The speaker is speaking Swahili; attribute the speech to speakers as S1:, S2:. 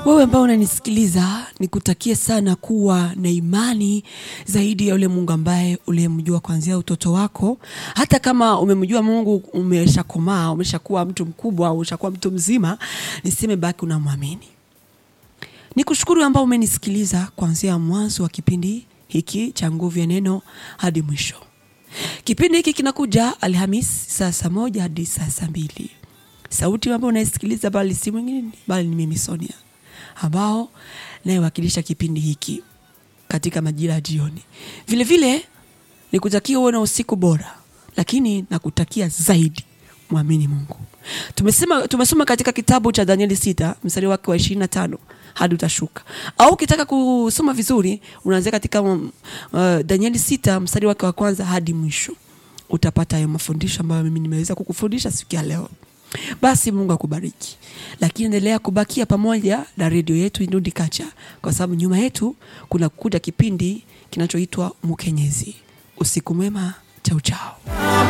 S1: Wewe ambao unanisikiliza, nikutakie sana kuwa na imani zaidi ya yule Mungu ambaye uliyemjua kuanzia utoto wako. Hata kama umemjua Mungu, umeshakomaa, umeshakuwa mtu mkubwa, umeshakuwa mtu mzima, niseme baki unamwamini. Nikushukuru ambao umenisikiliza kuanzia mwanzo wa kipindi hiki cha Nguvu ya Neno hadi mwisho. Kipindi hiki kinakuja Alhamis saa saa moja hadi saa saa mbili. Sauti ambayo unaisikiliza bali si mwingine bali ni mimi Sonia, ambao nayewakilisha kipindi hiki katika majira ya jioni. Vile vile nikutakia uwe na usiku bora, lakini nakutakia zaidi mwamini Mungu. Tumesema, tumesoma katika kitabu cha Danieli sita mstari wake wa ishirini na tano hadi utashuka, au ukitaka kusoma vizuri unaanzia katika um, uh, Danieli sita mstari wake wa kwanza hadi mwisho, utapata hayo mafundisho ambayo mimi nimeweza kukufundisha siku ya leo. Basi Mungu akubariki, lakini endelea kubakia pamoja na redio yetu Indundi Kacha, kwa sababu nyuma yetu kuna kuja kipindi kinachoitwa Mkenyezi. Usiku mwema, chao chao.